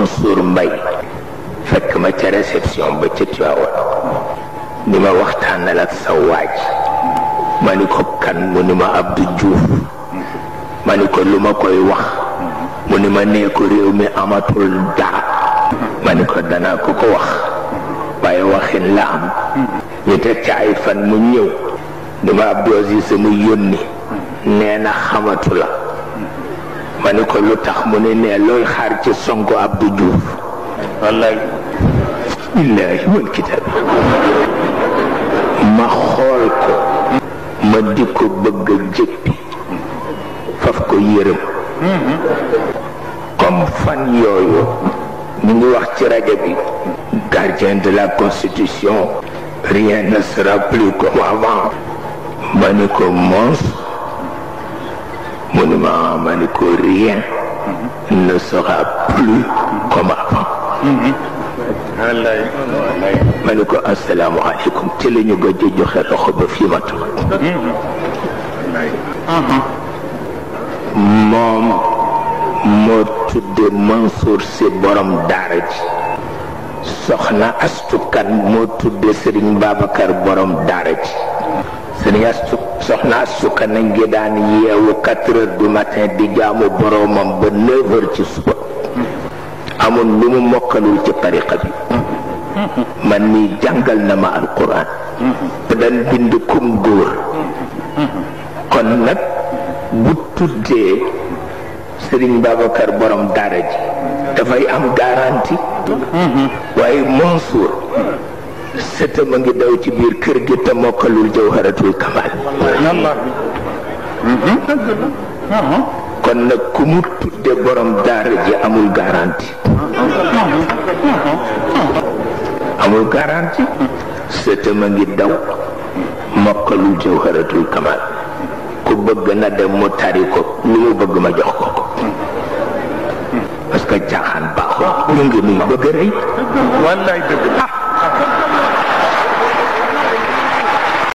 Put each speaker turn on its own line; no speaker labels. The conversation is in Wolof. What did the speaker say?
Mansour Mbay fekk ma ca réception ba ca Tiwaawan ni ma waxtaanal ak sa waaj ma ni ko kan mu ni ma Abdou Diouf ma ni ko lu ma koy wax mu ni ma nee ko réew mi amatul dara ma ni ko danaa ko ko wax waaye waxin la am ñu teg ca ay fan mu ñëw ni ma Abdou Aziz mu yónni nee na xamatu la ma ni ko lu tax mu ne nee looy xaar ci sonko Abdou Diouf
wallaay
billaahi wal kitaab ma xool ko ma di ko bëgg a jëppi faf ko yërëm comme fan yooyu ñu ngi wax ci rajo bi gardien de la constitution rien ne sera plus comme avant ma ni ko mons mu ni ma ma ni ko rien ne sera plus comme avant
wallaay wallaay
ma ni ko asalaamaaleykum ci la ñu gëj a joxe loxo ba fii ma toog moom moo tudde Mansour si borom daara ji soxna astukan moo tudde Serigne Babacar borom daara ji Serigne astu soxna astukan a ngi daan yeewu quatre heures du matin di jaamu boromam ba neuf heures ci suba amul lu mu mokkalul ci tariqa bi man mii jàngal na ma alquran te daan bind kum góor kon nag bu tuddee Serigne Babacar borom daara ji dafay am garantie waaye Mansour sëtam a ngi daw ci biir kër gi te mokkalul jawharatul kamal kon nag ku mu tudde borom daara ji amul garantie amul garantie sëtam a ngi daw mokkalul jawharatul kamal ku bëgg na dem mu tari ko lu mu bëgg ma jox ko ko parce que caaxaan baaxul ñu ngi nuy bëgg a rëy
wallaay dëgg